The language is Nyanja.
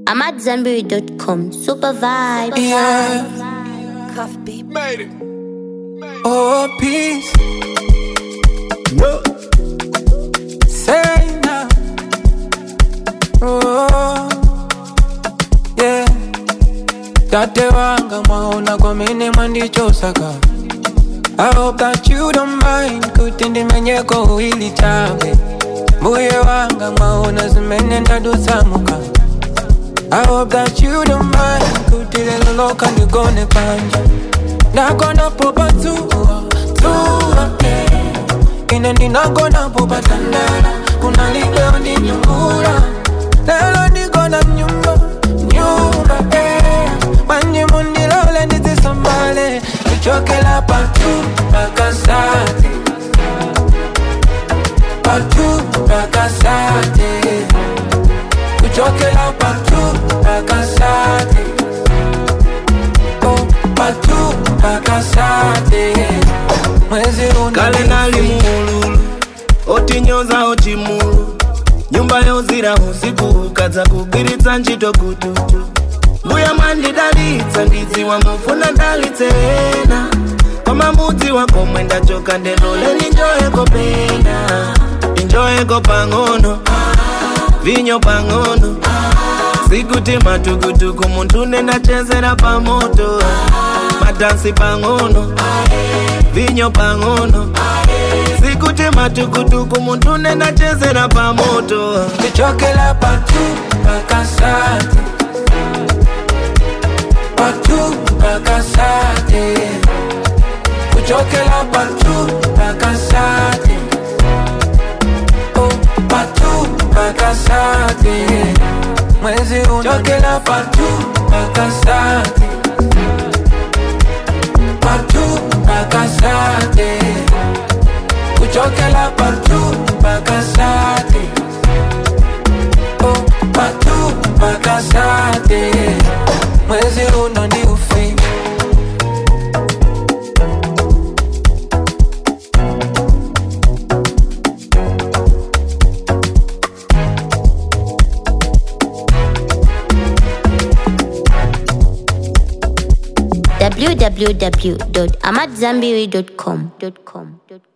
I'm at Zenberry.com. Super vibe. Yeah. Cuff beat. Made it. Oh, peace. No. Say now. Oh, yeah. Tate wanga mwaona kwa mene mwandichosaka I hope that you don't mind kuti ndimenyeko uili change mbuye wanga mwaona zimene ndadusamuka I hope that you don't mind kuti lelo loka ndigone panja ndagona popa tuwa tuwa yeah. ine ndinagona popa tandala kuna libeo ndinyungula lelo ndigona mnyumba nyumba eh. manje mundilole ndizisambale kuchokela patu pakasate patu pakasate kuchokela patu pakasate oh, patu pakasate mwezi kale nali muululu otinyoza ochimulu nyumba yozira usiku ukadza kugwiritsa ntchito kututu mbuya mwandidalitsa ndidziwa mufuna dalitseena koma mudzi wakomwe ndachoka ndendole ninjoyeko pena injoyeko pang'ono vinyo pang'ono sikuti matukutuku munthu nendachezera pamoto madansi pang'ono vinyo pang'ono sikuti matukutuku munthu nendachezera pamoto kuchokela patu pakasate patu pakasate kuchokela patu pakasate oh, patu pakasate mwezi unachokela patu pakasate patu pakasate kuchokela patu pakasate oh, patu pakasate mwezi uno ndi ufi www.amatzambiri.com.